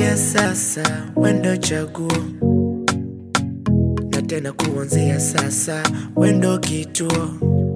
Kuanzia sasa wendo chaguo, na tena kuanzia sasa wendo kituo,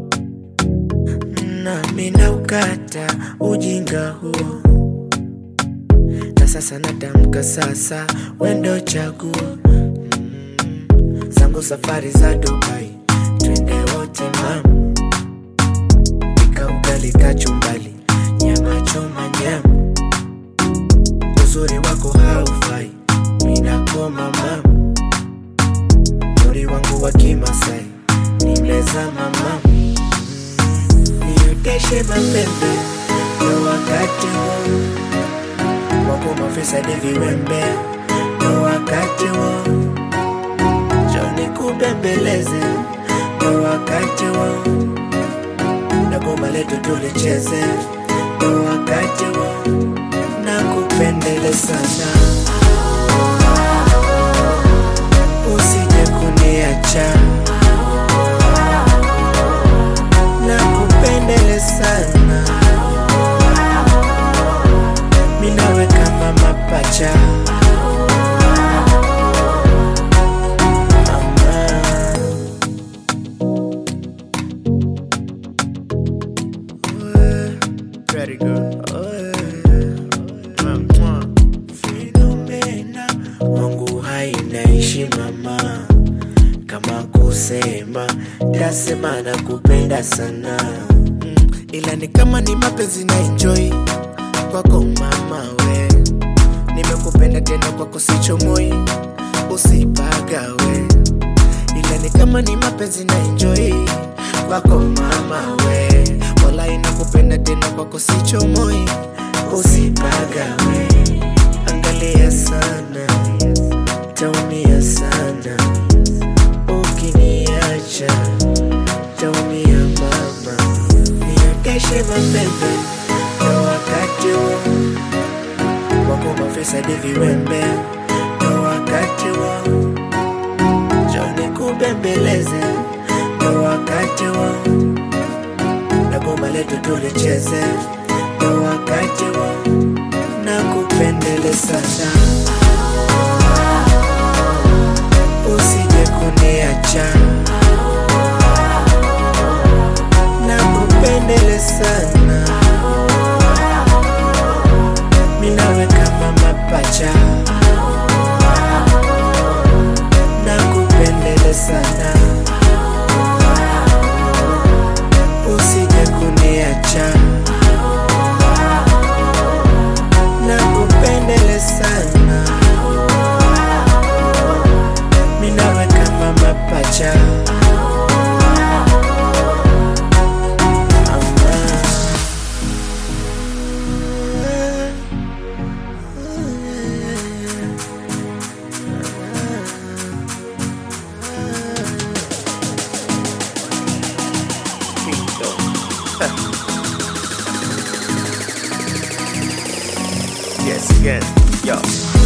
nami naukata ujinga huo, na sasa natamka sasa wendo chaguo mm, zangu safari za Dubai, twende wote mam, pika ugali kachumbali, nyama choma nyama uzuri wako haufai, minakoma mam, muri wangu wa Kimasai nimezama mam, nioteshe mapembe ndo wakati wo wako mafisadi viwembe ndo wakati wo joni kubembeleze ndo wakati wo na goma letu tulicheze ndo wakati wo na kupendele sana usije kuniacha na kupendele sana minawe kama mapacha Mama. Very good. Fenomena wangu hainaishi mama, kama kusema tasema na kupenda sana mm, ila ni kama ni mapenzi na enjoy kwako mama we, nimekupenda tena kwako sichomoi, usipagawe ila ni kama ni mapenzi na enjoy kwako mama we, wala inakupenda tena kwako sichomoi, usipagawe. Angalia sana, taumia sana ukiniacha, taumia mama, niakeshe mapembe ndo wakati wo wako mafisadi viwembe ndo wakati wo joni kubembeleze ndo wakati wo na goma letu tulicheze ndo wakati wo na kupendele sana usije kuniacha na kupendele sana minawe kama mapacha na kupendele sana usije kuniacha na kupendele sana minawe kama mapacha Yes, again. Yo.